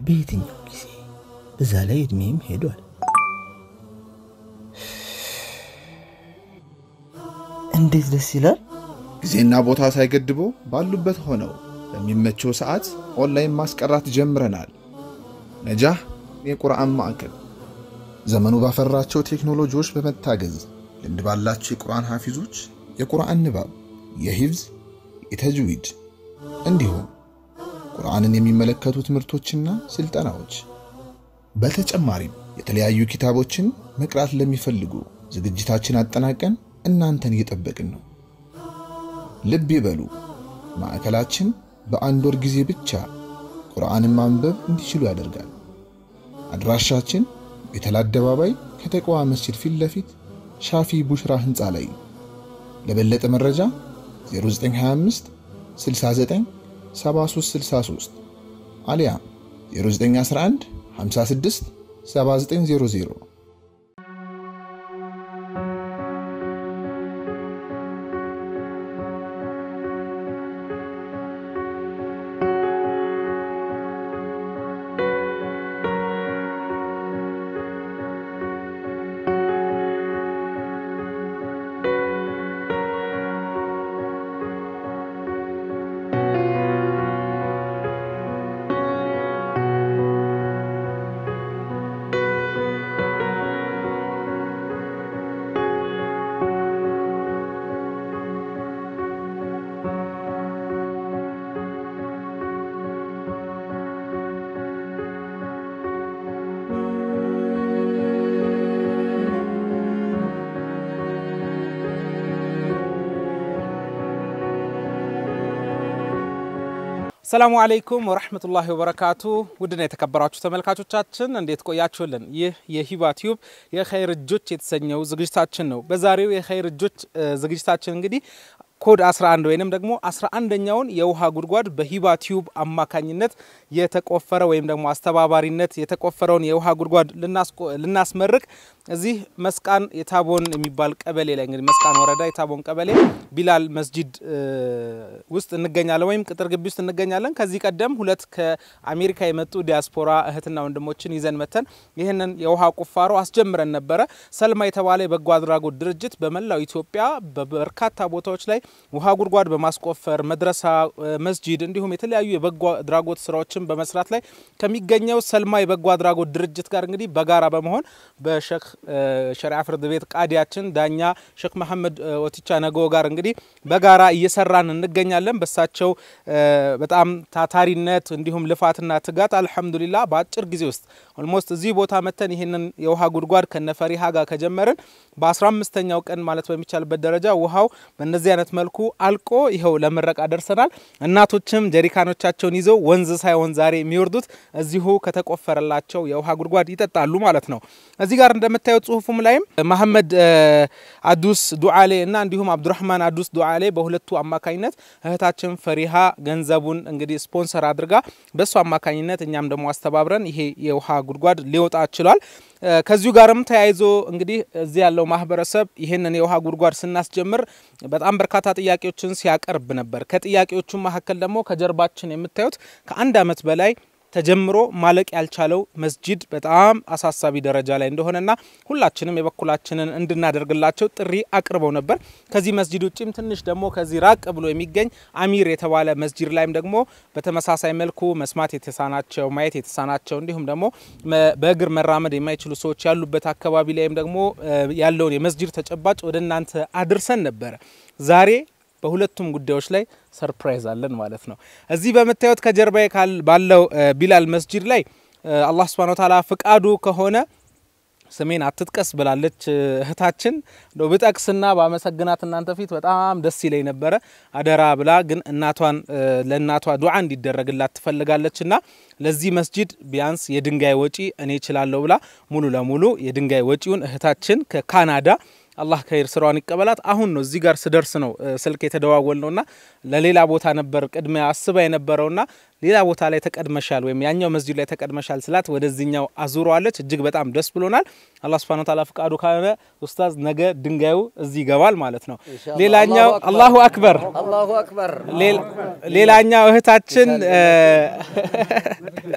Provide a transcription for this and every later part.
በየትኛው ጊዜ? በዛ ላይ እድሜም ሄዷል። እንዴት ደስ ይላል! ጊዜና ቦታ ሳይገድቦ ባሉበት ሆነው በሚመቸው ሰዓት ኦንላይን ማስቀራት ጀምረናል። ነጃህ የቁርአን ማዕከል ዘመኑ ባፈራቸው ቴክኖሎጂዎች በመታገዝ ልምድ ባላቸው የቁርአን ሐፊዞች የቁርአን ንባብ፣ የሂፍዝ፣ የተጅዊድ እንዲሁም ቁርአንን የሚመለከቱ ትምህርቶችና ስልጠናዎች በተጨማሪም የተለያዩ ኪታቦችን መቅራት ለሚፈልጉ ዝግጅታችን አጠናቀን እናንተን እየጠበቅን ነው። ልብ ይበሉ፣ ማዕከላችን በአንድ ወር ጊዜ ብቻ ቁርአንን ማንበብ እንዲችሉ ያደርጋል። አድራሻችን ቤተል አደባባይ ከተቋዋ መስጂድ ፊት ለፊት ሻፊ ቡሽራ ህንፃ ላይ። ለበለጠ መረጃ 0925 69 7363 አሊያም 0911 56 7900 ሰላሙ አለይኩም ወረህመቱላሂ ወበረካቱ። ውድና የተከበራችሁ ተመልካቾቻችን እንዴት ቆያችሁልን? ይህ የሂባ ቲዩብ የኸይር እጆች የተሰኘው ዝግጅታችን ነው። በዛሬው የኸይር እጆች ዝግጅታችን እንግዲህ ኮድ 11 ወይንም ደግሞ 11ኛውን የውሃ ጉድጓድ በሂባ ቲዩብ አማካኝነት የተቆፈረ ወይም ደግሞ አስተባባሪነት የተቆፈረውን የውሃ ጉድጓድ ልናስመርቅ እዚህ መስቃን የታቦን የሚባል ቀበሌ ላይ እንግዲህ መስቃን ወረዳ የታቦን ቀበሌ ቢላል መስጂድ ውስጥ እንገኛለን፣ ወይም ቅጥር ግቢ ውስጥ እንገኛለን። ከዚህ ቀደም ሁለት ከአሜሪካ የመጡ ዲያስፖራ እህትና ወንድሞችን ይዘን መተን ይህንን የውሃ ቁፋሮ አስጀምረን ነበረ። ሰልማ የተባለ የበጎ አድራጎት ድርጅት በመላው ኢትዮጵያ በበርካታ ቦታዎች ላይ ውሃ ጉድጓድ በማስቆፈር መድረሳ፣ መስጂድ እንዲሁም የተለያዩ የበጎ አድራጎት ስራዎችን በመስራት ላይ ከሚገኘው ሰልማ የበጎ አድራጎት ድርጅት ጋር እንግዲህ በጋራ በመሆን በሼክ ሸሪዓ ፍርድ ቤት ቃዲያችን ዳኛ ሼክ መሐመድ ወቲቻ ነገ ጋር እንግዲህ በጋራ እየሰራን እንገኛለን። በሳቸው በጣም ታታሪነት እንዲሁም ልፋትና ትጋት አልሐምዱሊላ በአጭር ጊዜ ውስጥ ኦልሞስት እዚህ ቦታ መተን ይህንን የውሃ ጉድጓድ ከነፈሪሃ ጋር ከጀመርን በ15ኛው ቀን ማለት በሚቻልበት ደረጃ ውሃው በእነዚህ አይነት መልኩ አልቆ ይኸው ለምረቃ ደርሰናል። እናቶችም ጀሪካኖቻቸውን ይዘው ወንዝ ሳይሆን ዛሬ የሚወርዱት እዚሁ ከተቆፈረላቸው የውሃ ጉድጓድ ይጠጣሉ ማለት ነው። እዚህ ጋር እንደምታዩት ጽሁፉም ላይም መሐመድ አዱስ ዱዓሌ እና እንዲሁም አብዱራህማን አዱስ ዱዓሌ በሁለቱ አማካኝነት እህታችን ፈሪሃ ገንዘቡን እንግዲህ ስፖንሰር አድርጋ በእሱ አማካኝነት እኛም ደግሞ አስተባብረን ይሄ የውሃ ጉድጓድ ሊወጣ ችሏል። ከዚሁ ጋርም ተያይዞ እንግዲህ እዚህ ያለው ማህበረሰብ ይህንን የውሃ ጉድጓድ ስናስጀምር በጣም በርካታ ጥያቄዎችን ሲያቀርብ ነበር። ከጥያቄዎቹ መካከል ደግሞ ከጀርባችን የምታዩት ከአንድ ዓመት በላይ ተጀምሮ ማለቅ ያልቻለው መስጂድ በጣም አሳሳቢ ደረጃ ላይ እንደሆነና ሁላችንም የበኩላችንን እንድናደርግላቸው ጥሪ አቅርበው ነበር። ከዚህ መስጂድ ውጭም ትንሽ ደግሞ ከዚህ ራቅ ብሎ የሚገኝ አሚር የተባለ መስጂድ ላይም ደግሞ በተመሳሳይ መልኩ መስማት የተሳናቸው ማየት የተሳናቸው እንዲሁም ደግሞ በእግር መራመድ የማይችሉ ሰዎች ያሉበት አካባቢ ላይም ደግሞ ያለውን የመስጂድ ተጨባጭ ወደ እናንተ አድርሰን ነበረ ዛሬ በሁለቱም ጉዳዮች ላይ ሰርፕራይዝ አለን ማለት ነው። እዚህ በምታዩት ከጀርባ ባለው ቢላል መስጂድ ላይ አላህ ስብሃነ ወተዓላ ፍቃዱ ከሆነ ስሜን አትጥቀስ ብላለች እህታችን። እንደው ብጠቅስና በአመሰግናት እናንተ ፊት በጣም ደስ ይለኝ ነበረ። አደራ ብላ ግን እናቷን ለእናቷ ዱዓ እንዲደረግላት ትፈልጋለች እና ለዚህ መስጂድ ቢያንስ የድንጋይ ወጪ እኔ እችላለሁ ብላ ሙሉ ለሙሉ የድንጋይ ወጪውን እህታችን ከካናዳ አላህ ከይር ስራዋን ይቀበላት። አሁን ነው እዚህ ጋር ስደርስ ነው ስልክ የተደዋወል ነውና ለሌላ ቦታ ነበር ቅድሚያ አስባ የነበረውና ሌላ ቦታ ላይ ተቀድመሻል ወይም ያኛው መስጂድ ላይ ተቀድመሻል ስላት ወደዚህኛው አዙረዋለች። እጅግ በጣም ደስ ብሎናል። አላህ ሱብሓነሁ ወተዓላ ፍቃዱ ካለ ኡስታዝ ነገ ድንጋዩ እዚህ ይገባል ማለት ነው። ሌላኛው አላሁ አክበር አላሁ አክበር። ሌላኛው እህታችን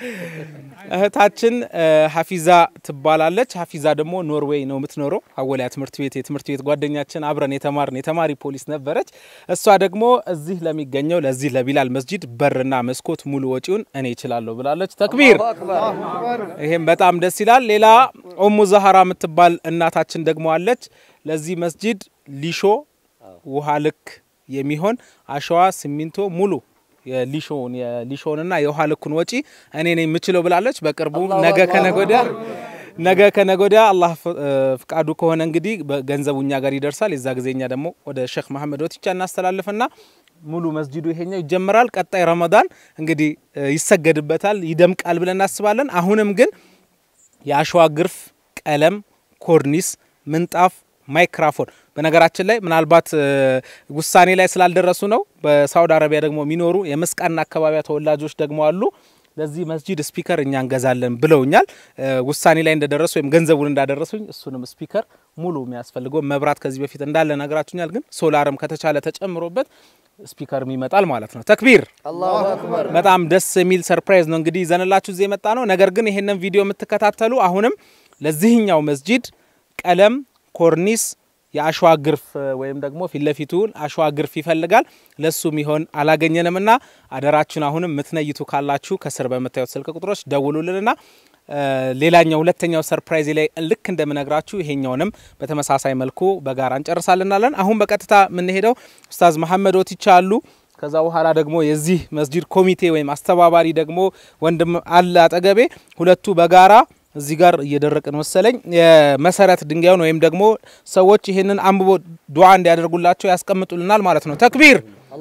እህታችን ሀፊዛ ትባላለች። ሀፊዛ ደግሞ ኖርዌይ ነው የምትኖረው። አወሊያ ትምህርት ቤት የትምህርት ቤት ጓደኛችን አብረን የተማርን የተማሪ ፖሊስ ነበረች። እሷ ደግሞ እዚህ ለሚገኘው ለዚህ ለቢላል መስጂድ በርና መስኮት ሙሉ ወጪውን እኔ እችላለሁ ብላለች። ተክቢር! ይሄም በጣም ደስ ይላል። ሌላ ኡሙ ዛህራ የምትባል እናታችን ደግሞ አለች። ለዚህ መስጂድ ሊሾ ውሃ ልክ የሚሆን አሸዋ፣ ሲሚንቶ ሙሉ የሊሾውን የሊሾውንና የውሃ ልኩን ወጪ እኔ ነኝ የምችለው ብላለች። በቅርቡ ነገ ከነጎዳ ነገ ከነጎዳ አላህ ፍቃዱ ከሆነ እንግዲህ ገንዘቡ እኛ ጋር ይደርሳል። የዛ ጊዜ እኛ ደግሞ ወደ ሼክ መሐመድ ወቲቻ እናስተላልፍና ሙሉ መስጂዱ ይሄኛው ይጀምራል። ቀጣይ ረመዳን እንግዲህ ይሰገድበታል፣ ይደምቃል ብለን እናስባለን። አሁንም ግን የአሸዋ ግርፍ፣ ቀለም፣ ኮርኒስ፣ ምንጣፍ ማይክራፎን በነገራችን ላይ ምናልባት ውሳኔ ላይ ስላልደረሱ ነው። በሳውዲ አረቢያ ደግሞ የሚኖሩ የመስቃና አካባቢያ ተወላጆች ደግሞ አሉ። ለዚህ መስጂድ ስፒከር እኛ እንገዛለን ብለውኛል። ውሳኔ ላይ እንደደረሱ ወይም ገንዘቡን እንዳደረሱኝ እሱንም ስፒከር ሙሉ የሚያስፈልገው መብራት ከዚህ በፊት እንዳለ ነግራችሁኛል። ግን ሶላርም ከተቻለ ተጨምሮበት ስፒከርም ይመጣል ማለት ነው። ተክቢር! በጣም ደስ የሚል ሰርፕራይዝ ነው እንግዲህ ይዘንላችሁ እዚህ የመጣ ነው። ነገር ግን ይሄንን ቪዲዮ የምትከታተሉ አሁንም ለዚህኛው መስጂድ ቀለም ኮርኒስ የአሸዋ ግርፍ ወይም ደግሞ ፊት ለፊቱን አሸዋ ግርፍ ይፈልጋል። ለሱ ሚሆን አላገኘንም እና አደራችን አሁንም የምትነይቱ ካላችሁ ከስር በምታዩት ስልክ ቁጥሮች ደውሉልንና ሌላኛው ሁለተኛው ሰርፕራይዝ ላይ ልክ እንደምነግራችሁ ይሄኛውንም በተመሳሳይ መልኩ በጋራ እንጨርሳልናለን። አሁን በቀጥታ የምንሄደው ኡስታዝ መሐመድ ወቲቻ አሉ። ከዛ በኋላ ደግሞ የዚህ መስጂድ ኮሚቴ ወይም አስተባባሪ ደግሞ ወንድም አለ አጠገቤ። ሁለቱ በጋራ እዚህ ጋር እየደረቅን መሰለኝ የመሰረት ድንጋዩን ወይም ደግሞ ሰዎች ይህንን አንብቦ ዱዓ እንዲያደርጉላቸው ያስቀምጡልናል ማለት ነው። ተክቢር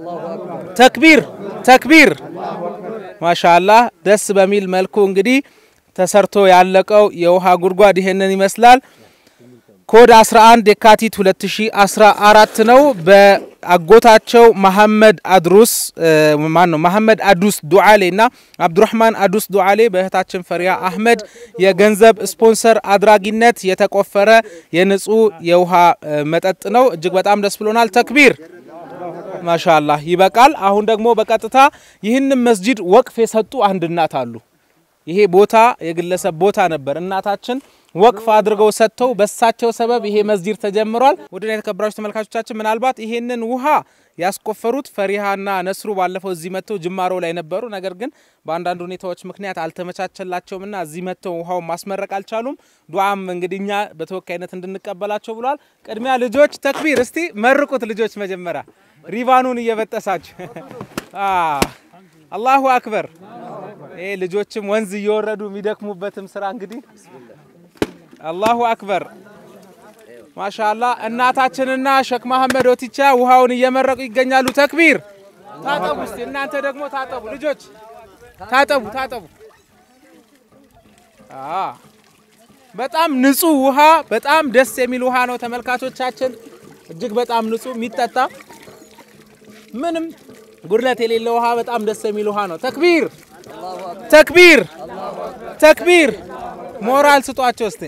ተክቢር ተክቢር። ማሻአላህ ደስ በሚል መልኩ እንግዲህ ተሰርቶ ያለቀው የውሃ ጉድጓድ ይሄንን ይመስላል። ኮድ 11 የካቲት 2014 ነው። በአጎታቸው መሐመድ አድሩስ ማን ነው መሐመድ አዱስ ዱዓሌ እና አብዱራህማን አዱስ ዱዓሌ በእህታችን ፈሪያ አህመድ የገንዘብ ስፖንሰር አድራጊነት የተቆፈረ የንጹህ የውሃ መጠጥ ነው። እጅግ በጣም ደስ ብሎናል። ተክቢር ማሻአላህ ይበቃል። አሁን ደግሞ በቀጥታ ይህንን መስጂድ ወቅፍ የሰጡ አንድ እናት አሉ። ይሄ ቦታ የግለሰብ ቦታ ነበር። እናታችን ወቅፍ አድርገው ሰጥተው በሳቸው ሰበብ ይሄ መስጂድ ተጀምሯል። ውድና የተከበራችሁ ተመልካቾቻችን ምናልባት ይሄንን ውሃ ያስቆፈሩት ፈሪሃና ነስሩ ባለፈው እዚህ መጥተው ጅማሮ ላይ ነበሩ። ነገር ግን በአንዳንድ ሁኔታዎች ምክንያት አልተመቻቸላቸውምና እዚህ መጥተው ውሃውን ማስመረቅ አልቻሉም። ዱዓም እንግዲህ እኛ በተወካይነት እንድንቀበላቸው ብለዋል። ቅድሚያ ልጆች ተክቢር እስቲ መርቁት። ልጆች መጀመሪያ ሪቫኑን እየበጠሳችሁ አላሁ አክበር። ይሄ ልጆችም ወንዝ እየወረዱ የሚደክሙበትም ስራ እንግዲህ አላሁ አክበር ማሻላ። እናታችንና ሼክ መሐመድ ወቲቻ ውሃውን እየመረቁ ይገኛሉ። ተክቢር። ታጠቡ እስቲ እናንተ ደግሞ ታጠቡ፣ ልጆች ታጠቡ፣ ታጠቡ። በጣም ንጹህ ውሃ፣ በጣም ደስ የሚል ውሃ ነው ተመልካቾቻችን። እጅግ በጣም ንጹህ የሚጠጣ ምንም ጉድለት የሌለው ውሃ፣ በጣም ደስ የሚል ውሃ ነው። ተክቢር ተክቢር ተክቢር። ሞራል ስጧቸው እስቲ።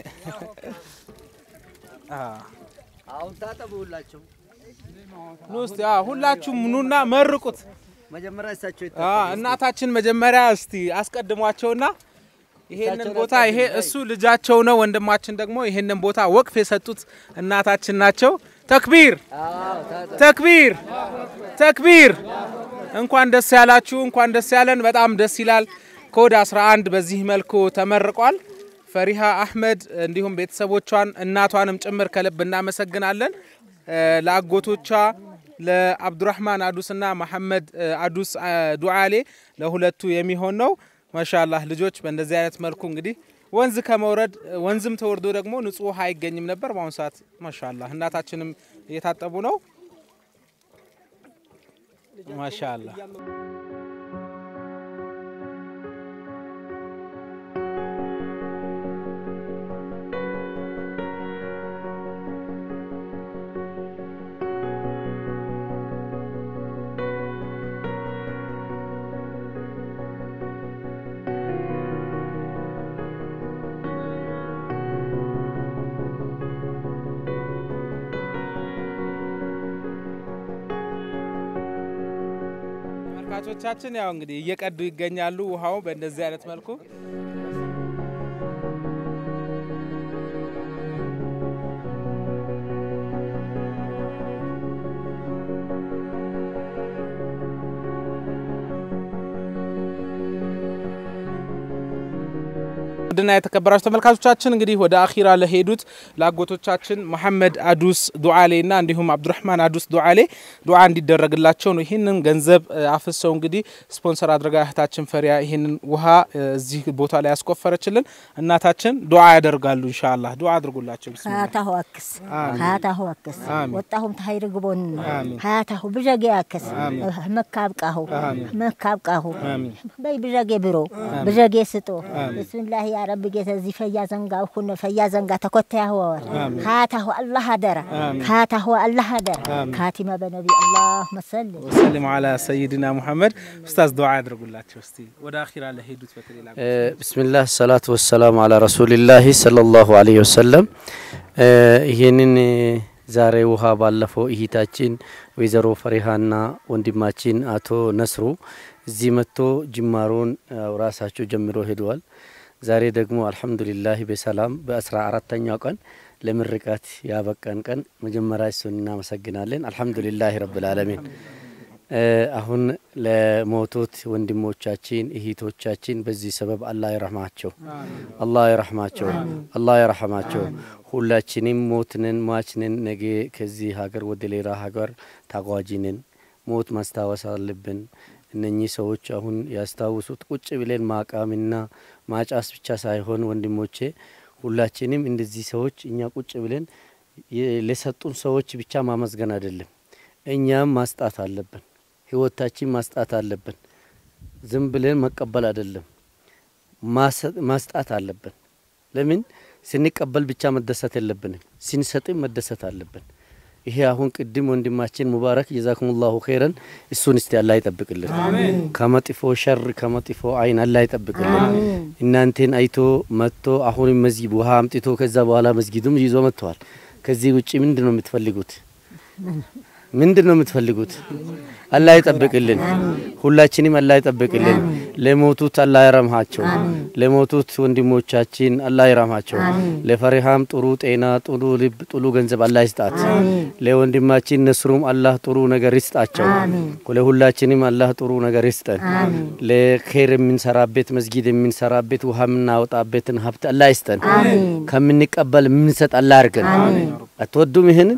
አሁን ታጠቡ ሁላችሁ ኑ እስቲ ሁላችሁም ኑና መርቁት። መጀመሪያ እሳቸው እናታችን መጀመሪያ እስቲ አስቀድሟቸውና ይሄንን ቦታ ይሄ እሱ ልጃቸው ነው። ወንድማችን ደግሞ ይሄንን ቦታ ወቅፍ የሰጡት እናታችን ናቸው። ተክቢር ተክቢር ተክቢር። እንኳን ደስ ያላችሁ፣ እንኳን ደስ ያለን። በጣም ደስ ይላል። ኮድ 11 በዚህ መልኩ ተመርቋል። ፈሪሃ አህመድ እንዲሁም ቤተሰቦቿን እናቷንም ጭምር ከልብ እናመሰግናለን። ለአጎቶቿ ለአብዱራህማን አዱስና መሐመድ አዱስ ዱዓሌ ለሁለቱ የሚሆን ነው። ማሻላህ ልጆች በእንደዚህ አይነት መልኩ እንግዲህ ወንዝ ከመውረድ ወንዝም ተወርዶ ደግሞ ንጹህ ውሃ አይገኝም ነበር። በአሁኑ ሰዓት ማሻላህ እናታችንም እየታጠቡ ነው። ማሻላህ ተመልካቾቻችን ያው እንግዲህ እየቀዱ ይገኛሉ ውሃው በእንደዚህ አይነት መልኩ ውድና የተከበራችሁ ተመልካቾቻችን እንግዲህ ወደ አኺራ ለሄዱት ለአጎቶቻችን መሐመድ አዱስ ዱዓሌ እና እንዲሁም አብዱራህማን አዱስ ዱዓሌ ዱዓ እንዲደረግላቸው ነው። ይህንን ገንዘብ አፍሰው እንግዲህ ስፖንሰር አድርጋ እህታችን ፈሪያ ይህንን ውሃ እዚህ ቦታ ላይ ያስቆፈረችልን እናታችን ዱዓ ያደርጋሉ። ኢንሻአላህ ዱዓ አድርጉላቸው። ቢስሚላህ ሀያታሁ አክስ ሀያታሁ አክስ አሚን። ወጣሁም ተሀይር ግቦን አሚን። ሀያታሁ ብዠጌ አክስ መካ አብቃሁ መካ አብቃሁ አሚን። በይ ብዠጌ ብሮ ብዠጌ ስጦ ብስምላህ ያ ረቢ ጌተ እዚ ፈያ ዘንጋ እኩነ ፈያ ዘንጋ ተኮተያ ወወር ሀያታሁ አላህ አደራ ሀያታሁ አላህ አደራ ካቲመ በነቢ አላሁመ ሰሊ ወሰሊም አላ ሰይድና ሙሐመድ ኡስታዝ ዱዓ ያድርጉላቸው። እስቲ ወደ አኺራ ለሄዱት በተለይ ላጎቶቻችን ብስሚላህ ሰላቱ ወሰላሙ አላ ረሱሊላህ ሰለላሁ አለይሂ ወሰለም። ይህንን ዛሬ ውሃ ባለፈው እህታችን ወይዘሮ ፈሪሃና ወንድማችን አቶ ነስሩ እዚህ መጥቶ ጅማሮን ያው ራሳቸው ጀምሮ ሄደዋል። ዛሬ ደግሞ አልሐምዱሊላህ በሰላም በአስራ አራተኛው ቀን ለምርቃት ያበቃን ቀን መጀመሪያ እሱን እናመሰግናለን። አልሐምዱሊላህ ረብል ዓለሚን። አሁን ለሞቱት ወንድሞቻችን እህቶቻችን በዚህ ሰበብ አላህ ይረህማቸው፣ አላህ ይረህማቸው፣ አላህ ይረህማቸው። ሁላችንም ሞትንን ሟችንን ነገ ከዚህ ሀገር ወደ ሌላ ሀገር ታጓጂንን ሞት ማስታወስ አለብን። እነኚህ ሰዎች አሁን ያስታውሱት ቁጭ ብለን ማቃምና ማጫስ ብቻ ሳይሆን ወንድሞቼ ሁላችንም እንደዚህ ሰዎች እኛ ቁጭ ብለን ለሰጡን ሰዎች ብቻ ማመስገን አይደለም፣ እኛም ማስጣት አለብን። ህይወታችን ማስጣት አለብን። ዝም ብለን መቀበል አይደለም፣ ማስጣት አለብን። ለምን ስንቀበል ብቻ መደሰት የለብንም፣ ስንሰጥም መደሰት አለብን። ይሄ አሁን ቅድም ወንድማችን ሙባረክ ጀዛኩሙላሁ ኸይረን እሱን እስቲ አላህ ይጠብቅልን፣ ከመጥፎ ሸር ከመጥፎ አይን አላህ ይጠብቅልን። እናንተን አይቶ መጥቶ አሁንም መስጊድ ውሃ አምጥቶ ከዛ በኋላ መስጊዱም ይዞ መጥተዋል። ከዚህ ውጭ ምንድን ነው የምትፈልጉት? ምንድን ነው የምትፈልጉት? አላህ ይጠብቅልን፣ ሁላችንም አላህ ይጠብቅልን። ለሞቱት አላህ ይረምሃቸው፣ ለሞቱት ወንድሞቻችን አላህ ይረምሃቸው። ለፈሪሃም ጥሩ ጤና፣ ጥሩ ልብ፣ ጥሩ ገንዘብ አላህ ይስጣት። ለወንድማችን ነስሩም አላህ ጥሩ ነገር ይስጣቸው። ለሁላችንም አላህ ጥሩ ነገር ይስጠን። ለኸይር የምንሰራበት መስጊድ የምንሰራበት ውሃ የምናወጣበትን ሀብት አላህ ይስጠን። ከምንቀበል የምንሰጥ አላህ አድርገን። አትወዱም? ይህንን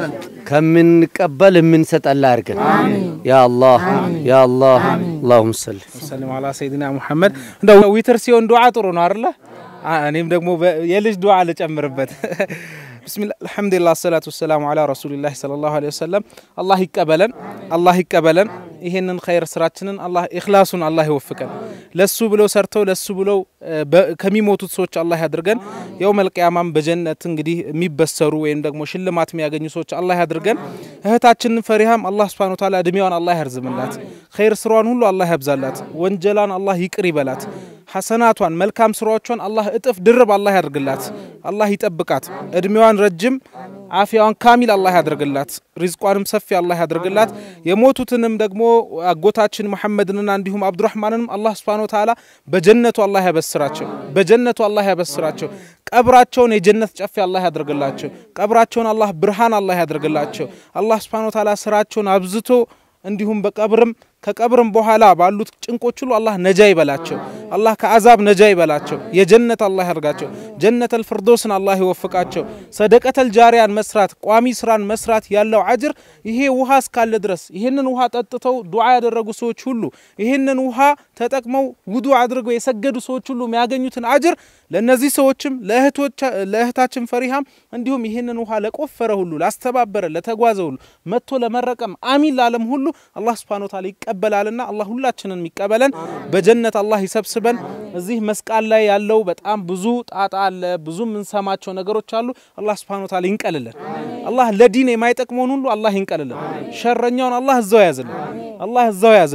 ከምንቀበል የምንሰጥ አላህ አድርገን። ያ አላህ ያ አላህ አላሁም ሰሊ ወሰለም አላ ሰይድና ሙሐመድ። እንደው ዊትር ሲሆን ዱዓ ጥሩ ነው አይደለ? እኔም ደግሞ የልጅ ዱዓ ልጨምርበት። ብስሚላህ አልሐምዱሊላህ ሰላቱ ወሰላሙ አላ ረሱሊላህ ሰለላሁ ዐለይሂ ወሰለም። አላህ ይቀበለን፣ አላህ ይቀበለን። ይሄንን ኸይር ስራችንን አላህ ኢኽላሱን አላህ ይወፍቀን። ለሱ ብለው ሰርተው ለሱ ብለው ከሚሞቱት ሰዎች አላህ ያድርገን። የውመል ቂያማም በጀነት እንግዲህ የሚበሰሩ ወይም ደግሞ ሽልማት የሚያገኙ ሰዎች አላህ ያድርገን። እህታችንን ፈሪሃም አላህ ሱብሓነሁ ወተዓላ እድሜዋን አላህ ያርዝምላት፣ ኸይር ስራዋን ሁሉ አላህ ያብዛላት፣ ወንጀላን አላህ ይቅር ይበላት። ሐሰናቷን መልካም ስራዎቿን አላህ እጥፍ ድርብ አላህ ያድርግላት። አላህ ይጠብቃት። እድሜዋን ረጅም አፊያዋን ካሚል አላህ ያድርግላት። ሪዝቋንም ሰፊ አላህ ያድርግላት። የሞቱትንም ደግሞ አጎታችን መሐመድንና እንዲሁም አብዱራህማንንም አላህ ስብሓነ ወተዓላ በጀነቱ አላህ ያበስራቸው። በጀነቱ አላህ ያበስራቸው። ቀብራቸውን የጀነት ጨፌ አላህ ያድርግላቸው። ቀብራቸውን አላህ ብርሃን አላህ ያድርግላቸው። አላህ ስብሓነ ወተዓላ ስራቸውን አብዝቶ እንዲሁም በቀብርም ከቀብርም በኋላ ባሉት ጭንቆች ሁሉ አላህ ነጃ ይበላቸው። አላህ ከአዛብ ነጃ ይበላቸው። የጀነት አላህ ያርጋቸው። ጀነተል ፍርዶስን አላህ ይወፍቃቸው። ሰደቀተል ጃሪያን መስራት፣ ቋሚ ስራን መስራት ያለው አጅር ይሄ ውሃ እስካለ ድረስ ይህንን ውሃ ጠጥተው ዱዓ ያደረጉ ሰዎች ሁሉ ይህንን ውሃ ተጠቅመው ውዱ አድርገው የሰገዱ ሰዎች ሁሉ የሚያገኙትን አጅር ለእነዚህ ሰዎችም ለእህታችን ፈሪሃም እንዲሁም ይህንን ውሃ ለቆፈረ ሁሉ ላስተባበረ፣ ለተጓዘ ሁሉ መጥቶ ለመረቀም አሚን ላለም ሁሉ አላህ ሱብሓነሁ ወተዓላ ይቀበላልና አላህ ሁላችንን የሚቀበለን በጀነት አላህ ይሰብስበን። እዚህ መስቃል ላይ ያለው በጣም ብዙ ጣጣ አለ፣ ብዙ የምንሰማቸው ነገሮች አሉ። አላህ ሱብሓነሁ ወተዓላ ይንቀልልን። አላህ ለዲን የማይጠቅመውን ሁሉ አላህ ይንቀልልን። ሸረኛውን አላህ እዛው ያዝልን። አላህ እዛው ያዝልን።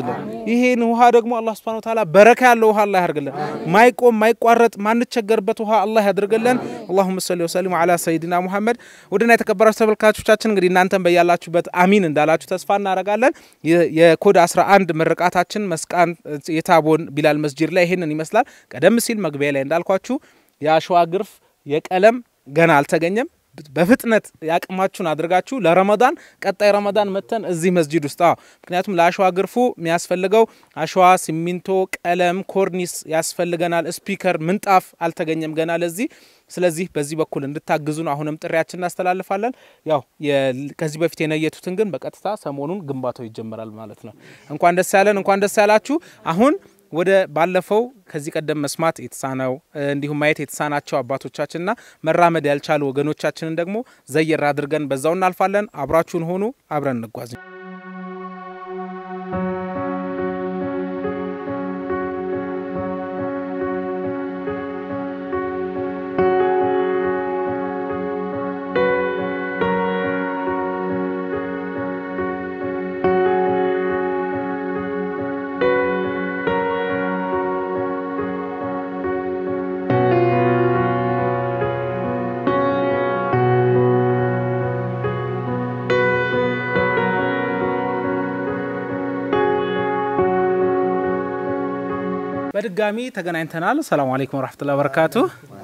ይሄን ውሃ ደግሞ አላህ ስብሐነ ወተዓላ በረካ ያለው ውሃ አላህ ያደርግልን። ማይቆም ማይቋረጥ ማንቸገርበት ውሃ አላህ ያደርግልን። አላሁመ ሰሊ ወሰሊም አላ ሰይድና ሙሐመድ። ውድና የተከበራችሁ ተመልካቾቻችን እንግዲህ እናንተም በያላችሁበት አሚን እንዳላችሁ ተስፋ እናደርጋለን። የ- የኮድ 11 ምርቃታችን መስቃን የታቦን ቢላል መስጂድ ላይ ይሄንን ይመስላል። ቀደም ሲል መግቢያ ላይ እንዳልኳችሁ የአሸዋ ግርፍ የቀለም ገና አልተገኘም። በፍጥነት ያቅማችሁን አድርጋችሁ ለረመዳን ቀጣይ ረመዳን መተን እዚህ መስጂድ ውስጥ አዎ፣ ምክንያቱም ለአሸዋ ግርፉ የሚያስፈልገው አሸዋ፣ ሲሚንቶ፣ ቀለም፣ ኮርኒስ ያስፈልገናል። ስፒከር፣ ምንጣፍ አልተገኘም ገና ለዚህ። ስለዚህ በዚህ በኩል እንድታግዙን አሁንም ጥሪያችን እናስተላልፋለን። ያው የ- ከዚህ በፊት የነየቱትን ግን በቀጥታ ሰሞኑን ግንባታው ይጀምራል ማለት ነው። እንኳን ደስ ያለን፣ እንኳን ደስ ያላችሁ። አሁን ወደ ባለፈው ከዚህ ቀደም መስማት የተሳነው እ፣ እንዲሁም ማየት የተሳናቸው አባቶቻችንና መራመድ ያልቻሉ ወገኖቻችንን ደግሞ ዘየር አድርገን በዛው እናልፋለን። አብራችሁን ሆኑ፣ አብረን እንጓዝ። በድጋሚ ተገናኝተናል። ሰላም አለይኩም ወረሕመቱላሂ ወበረካቱ።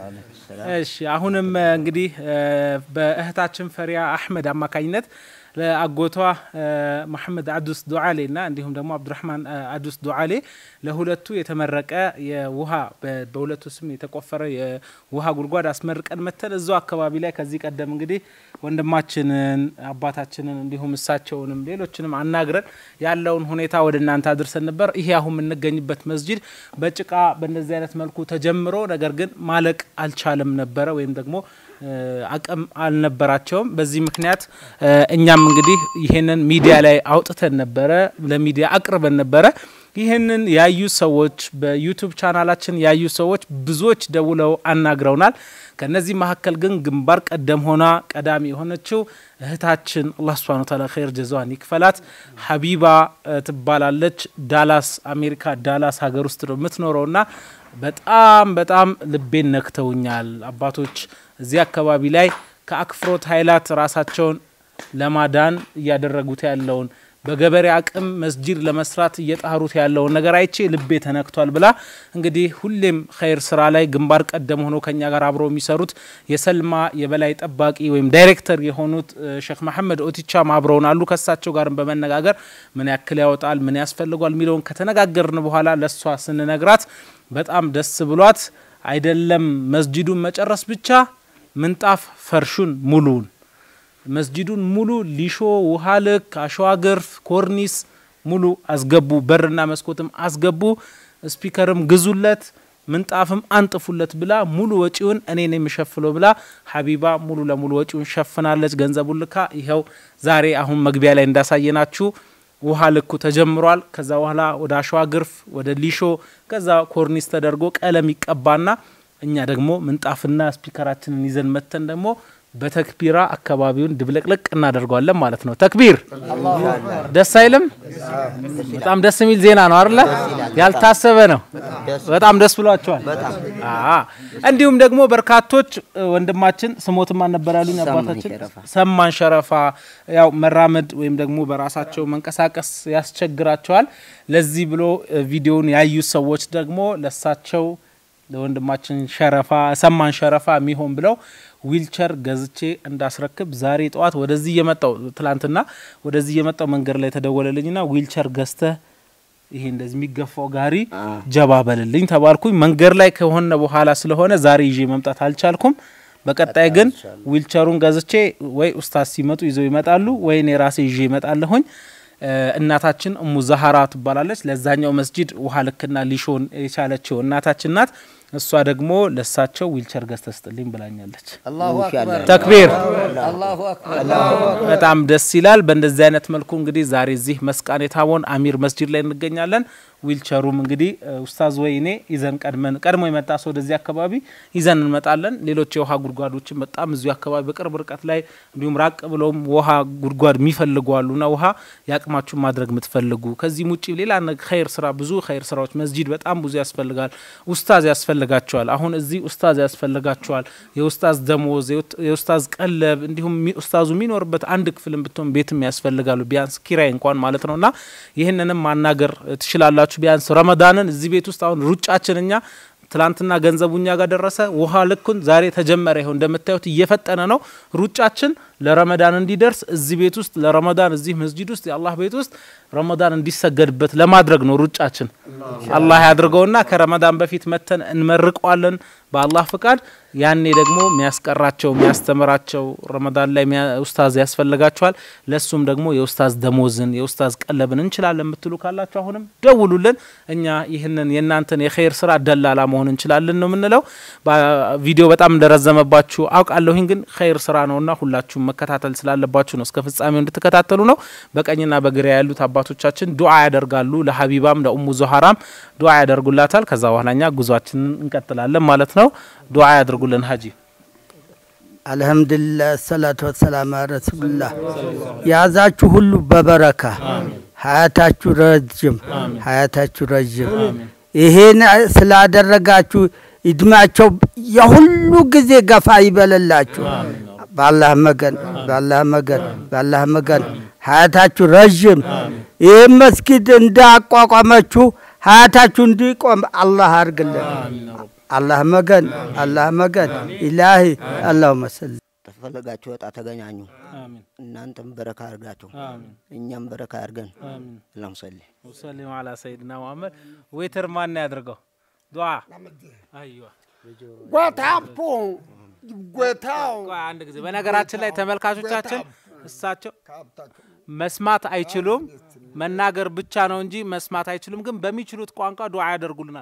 እሺ አሁንም እ፣ እንግዲህ እ፣ በእህታችን ፈሪያ አሕመድ አማካኝነት ለአጎቷ እ፣ መሐመድ አዱስ ዱዓሌ እና እንዲሁም ደግሞ አብዱራህማን እ፣ አዱስ ዱዓሌ ለሁለቱ የተመረቀ የውሃ በ- በሁለቱ ስም የተቆፈረ የውሃ ጉድጓድ አስመርቀን መተን እዛው አካባቢ ላይ ከዚህ ቀደም እንግዲህ ወንድማችንን አባታችንን እንዲሁም እሳቸውንም ሌሎችንም አናግረን ያለውን ሁኔታ ወደ እናንተ አድርሰን ነበር። ይሄ አሁን የምንገኝበት መስጂድ በጭቃ በእንደዚህ አይነት መልኩ ተጀምሮ ነገር ግን ማለቅ አልቻለም ነበረ ወይም ደግሞ እ፣ አቅም አልነበራቸውም። በዚህ ምክንያት እ፣ እኛም እንግዲህ ይሄንን ሚዲያ ላይ አውጥተን ነበረ፣ ለሚዲያ አቅርበን ነበረ። ይህንን ያዩ ሰዎች በዩቱብ ቻናላችን ያዩ ሰዎች ብዙዎች ደውለው አናግረውናል። ከነዚህ መካከል ግን ግንባር ቀደም ሆና ቀዳሚ የሆነችው እህታችን አላህ ስብሃነ ወተዓላ ኸይር ጀዛዋን ይክፈላት ሀቢባ እ፣ ትባላለች። ዳላስ አሜሪካ ዳላስ ሀገር ውስጥ ነው የምትኖረውና በጣም በጣም ልቤን ነክተውኛል። አባቶች እዚህ አካባቢ ላይ ከአክፍሮት ኃይላት ራሳቸውን ለማዳን እያደረጉት ያለውን በገበሬ አቅም መስጂድ ለመስራት እየጣሩት ያለውን ነገር አይቼ ልቤ ተነክቷል ብላ እንግዲህ ሁሌም ኸይር ስራ ላይ ግንባር ቀደም ሆኖ ከኛ ጋር አብረው የሚሰሩት የሰልማ የበላይ ጠባቂ ወይም ዳይሬክተር የሆኑት እ፣ ሼክ መሐመድ ኦቲቻም አብረውን አሉ። ከሳቸው ጋርም በመነጋገር ምን ያክል ያወጣል፣ ምን ያስፈልጓል የሚለውን ከተነጋገርን በኋላ ለእሷ ስንነግራት በጣም ደስ ብሏት አይደለም መስጂዱን መጨረስ ብቻ ምንጣፍ ፈርሹን ሙሉውን መስጂዱን ሙሉ ሊሾ፣ ውሃ ልክ፣ አሸዋ ግርፍ፣ ኮርኒስ ሙሉ አስገቡ። በርና መስኮትም አስገቡ። ስፒከርም ግዙለት፣ ምንጣፍም አንጥፉለት ብላ ሙሉ ወጪውን እኔ ነው የሚሸፍለው ብላ ሀቢባ ሙሉ ለሙሉ ወጪውን ሸፍናለች። ገንዘቡን ልካ ይኸው ዛሬ አሁን መግቢያ ላይ እንዳሳየናችሁ ውሃ ልኩ ተጀምሯል። ከዛ በኋላ ወደ አሸዋ ግርፍ፣ ወደ ሊሾ፣ ከዛ ኮርኒስ ተደርጎ ቀለም ይቀባና እኛ ደግሞ ምንጣፍና ስፒከራችንን ይዘን መተን ደግሞ በተክቢራ አካባቢውን ድብልቅልቅ እናደርገዋለን ማለት ነው። ተክቢር ደስ አይልም? በጣም ደስ የሚል ዜና ነው አይደለ? ያልታሰበ ነው። በጣም ደስ ብሏቸዋል። አዎ። እንዲሁም ደግሞ በርካቶች እ፣ ወንድማችን ስሞትም አልነበር ያሉኝ አባታችን ሰማን ሸረፋ ያው መራመድ ወይም ደግሞ በራሳቸው መንቀሳቀስ ያስቸግራቸዋል። ለዚህ ብሎ እ፣ ቪዲዮውን ያዩ ሰዎች ደግሞ ለሳቸው ለወንድማችን ሸረፋ ሰማን ሸረፋ የሚሆን ብለው ዊልቸር ገዝቼ እንዳስረክብ ዛሬ ጠዋት ወደዚህ እየመጣው ትላንትና ወደዚህ እየመጣው መንገድ ላይ ተደወለልኝና ዊልቸር ገዝተህ ይሄ እንደዚህ የሚገፋው ጋሪ ጀባ በልልኝ ተባልኩኝ። መንገድ ላይ ከሆነ በኋላ ስለሆነ ዛሬ ይዤ መምጣት አልቻልኩም። በቀጣይ ግን ዊልቸሩን ገዝቼ ወይ ኡስታዝ ሲመጡ ይዘው ይመጣሉ ወይ እኔ ራሴ ይዤ ይመጣለሁኝ። እ፣ እናታችን እሙ ዛሀራ ትባላለች። ለዛኛው መስጂድ ውሃ ልክና ሊሾን የቻለችው እናታችን ናት። እሷ ደግሞ ለሳቸው ዊልቸር ገዝተህ ስጥልኝ ብላኛለች። አላሁ አክበር ተክቢር አላሁ አክበር በጣም ደስ ይላል። በእንደዚህ አይነት መልኩ እንግዲህ ዛሬ እዚህ መስቃን የታቦን አሚር መስጂድ ላይ እንገኛለን። ዊልቸሩም እንግዲህ ኡስታዝ ወይኔ ይዘን ቀድመን ቀድሞ የመጣ ሰው ወደዚህ አካባቢ ይዘን እንመጣለን። ሌሎች የውሃ ጉድጓዶችን በጣም እዚሁ አካባቢ በቅርብ ርቀት ላይ እንዲሁም ራቅ ብለውም ውሃ ጉድጓድ የሚፈልጉ አሉና ውሃ የአቅማችሁን ማድረግ የምትፈልጉ ከዚህም ውጭ ሌላ ኸይር ስራ ብዙ ኸይር ስራዎች መስጂድ በጣም ብዙ ያስፈልጋል። ኡስታዝ ያስፈልጋቸዋል። አሁን እዚህ ኡስታዝ ያስፈልጋቸዋል። የኡስታዝ ደሞዝ፣ የኡስታዝ ቀለብ እንዲሁም ኡስታዙ የሚኖርበት አንድ ክፍልም ብትሆን ቤትም ያስፈልጋሉ። ቢያንስ ኪራይ እንኳን ማለት ነውና ይህንንም ማናገር ትችላላችሁ። ቢያንስ ረመዳንን እዚህ ቤት ውስጥ አሁን ሩጫችን እኛ ትላንትና ገንዘቡ እኛ ጋር ደረሰ። ውሃ ልኩን ዛሬ ተጀመረ። ይኸው እንደምታዩት እየፈጠነ ነው ሩጫችን ለረመዳን እንዲደርስ እዚህ ቤት ውስጥ ለረመዳን እዚህ መስጂድ ውስጥ የአላህ ቤት ውስጥ ረመዳን እንዲሰገድበት ለማድረግ ነው ሩጫችን። አላህ ያድርገውና ከረመዳን በፊት መተን እንመርቀዋለን በአላህ ፍቃድ። ያኔ ደግሞ የሚያስቀራቸው የሚያስተምራቸው ረመዳን ላይ ኡስታዝ ያስፈልጋቸዋል። ለሱም ደግሞ የኡስታዝ ደሞዝን የኡስታዝ ቀለብን እንችላለን የምትሉ ካላችሁ አሁንም ደውሉልን። እኛ ይህንን የእናንተን የኸይር ስራ ደላላ መሆን እንችላለን ነው የምንለው። ቪዲዮ በጣም እንደረዘመባችሁ አውቃለሁኝ፣ ግን ኸይር ስራ ነውና ሁላችሁም መከታተል ስላለባችሁ ነው። እስከ ፍጻሜው እንድትከታተሉ ነው። በቀኝና በግራ ያሉት አባቶቻችን ዱዓ ያደርጋሉ። ለሀቢባም ለኡሙ ዞሀራም ዱዓ ያደርጉላታል። ከዛ በኋላ እኛ ጉዟችንን እንቀጥላለን ማለት ነው። ዱዓ ያደርጉልን ሀጂ። አልሐምዱሊላህ ሰላቱ ወሰላም ረሱሉላህ። የያዛችሁ ሁሉ በበረካ ሀያታችሁ ረጅም ሀያታችሁ ረጅም። ይሄን ስላደረጋችሁ እድሜያቸው የሁሉ ጊዜ ገፋ ይበለላችሁ። በአላህ መገን በአላህ መገን በአላህ መገን ሀያታችሁ ረዥም። ይህ መስጊድ እንዳቋቋመችሁ ሀያታችሁ እንዲቆም አላህ አርግልን። አላህ መገን አላህ መገን ኢላሂ አላሁመ ሰሊ ተፈለጋችሁ ወጣ ተገናኙ። እናንተም በረካ አርጋችሁ እኛም በረካ አርገን አላሁም ሰሊ ወሰሊም አላ ሰይድና ሙሐመድ። ዌተር ማን ያድርገው ዱዓ አይዋ ጓታፖ ጎታው ቆይ አንድ ጊዜ በነገራችን ላይ ተመልካቾቻችን እሳቸው መስማት አይችሉም፣ መናገር ብቻ ነው እንጂ መስማት አይችሉም። ግን በሚችሉት ቋንቋ ዱዓ ያደርጉልናል።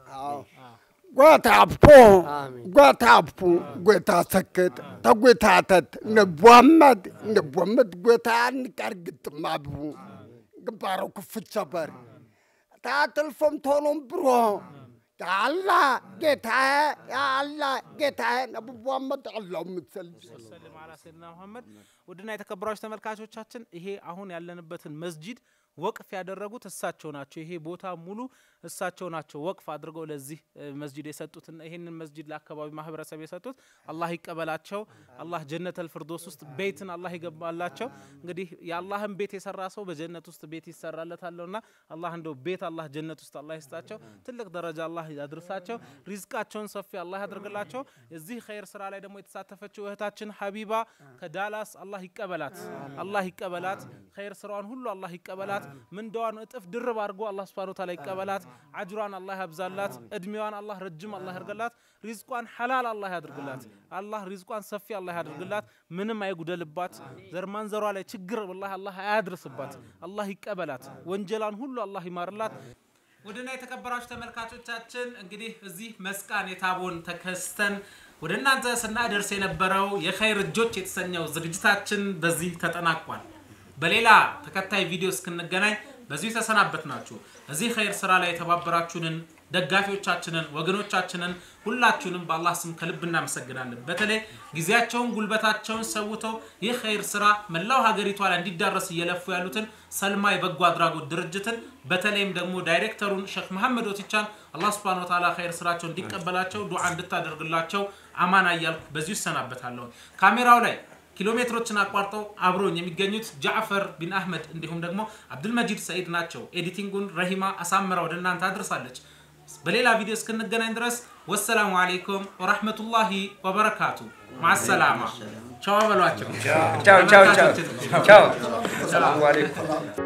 ጓታፖ ጓታፖ ጎታ ሰክት ተጎታተት ነቧመድ ነቧመድ ጎታ ንቀርግጥማቡ ግባሮ ክፍቸበር ታትልፎም ቶሎም ብሮ ያአላ ጌታዬ ያአላ ጌታዬ ነቡ ሙሐመድ አላሁ ምሰል ሰለም አላ ሰይድና ሙሐመድ። ውድና የተከበራችሁ ተመልካቾቻችን ይሄ አሁን ያለንበትን መስጂድ ወቅፍ ያደረጉት እሳቸው ናቸው። ይሄ ቦታ ሙሉ እሳቸው ናቸው ወቅፍ አድርገው ለዚህ መስጂድ የሰጡትና ይሄንን መስጂድ ለአካባቢ ማህበረሰብ የሰጡት አላህ ይቀበላቸው። አላህ ጀነተል ፍርዶስ ውስጥ ቤትን አላህ ይገባላቸው። እንግዲህ የአላህን ቤት የሰራ ሰው በጀነት ውስጥ ቤት ይሰራለታለውና አላህ እንደው ቤት አላህ ጀነት ውስጥ አላህ ይስጣቸው። ትልቅ ደረጃ አላህ ያድርሳቸው። ሪዝቃቸውን ሰፊ አላህ ያድርግላቸው። እዚህ ኸይር ስራ ላይ ደግሞ የተሳተፈችው እህታችን ሀቢባ ከዳላስ አላህ ይቀበላት፣ አላህ ይቀበላት። ኸይር ስራዋን ሁሉ አላህ ይቀበላት። ምንዳዋን እጥፍ ድርብ አድርጎ አላህ ስብሐነ ወተዓላ ይቀበላት። አጅሯን አላህ ያብዛላት። እድሜዋን አላህ ረጅም አላህ ያርገላት። ሪዝቋን ሐላል አላህ ያድርግላት። አላህ ሪዝቋን ሰፊ አላህ ያድርግላት። ምንም አይጉደልባት። ዘርማንዘሯ ላይ ችግር ወላሂ አላህ አያድርስባት። አላህ ይቀበላት። ወንጀሏን ሁሉ አላህ ይማርላት። ውድና የተከበራችሁ ተመልካቾቻችን እንግዲህ እዚህ መስቃን የታቦን ተከስተን ወደ እናንተ ስናደርስ የነበረው የኸይር እጆች የተሰኘው ዝግጅታችን በዚህ ተጠናቋል። በሌላ ተከታይ ቪዲዮ እስክንገናኝ በዚሁ ተሰናበት ናችሁ። እዚህ ኸይር ስራ ላይ የተባበራችሁንን ደጋፊዎቻችንን፣ ወገኖቻችንን ሁላችሁንም በአላህ ስም ከልብ እናመሰግናለን። በተለይ ጊዜያቸውን ጉልበታቸውን ሰውተው ይህ ኸይር ስራ መላው ሀገሪቷ ላይ እንዲዳረስ እየለፉ ያሉትን ሰልማ የበጎ አድራጎት ድርጅትን በተለይም ደግሞ ዳይሬክተሩን ሼክ መሐመድ ወቲቻን አላህ ስብሐነ ወተዓላ ኸይር ስራቸው እንዲቀበላቸው ዱዓ እንድታደርግላቸው አማና እያልኩ በዚሁ ይሰናበታለሁ። ካሜራው ላይ ኪሎ ሜትሮችን አቋርጠው አብሮኝ የሚገኙት ጃዕፈር ቢን አህመድ እንዲሁም ደግሞ አብዱልመጂድ ሰኢድ ናቸው። ኤዲቲንጉን ረሂማ አሳምራ ወደ እናንተ አድርሳለች። በሌላ ቪዲዮ እስክንገናኝ ድረስ ወሰላሙ አሌይኩም ወራህመቱላሂ ወበረካቱ። ማሰላማ ቻው በሏቸው። ቻው ቻው ቻው ቻው። ሰላሙ አለይኩም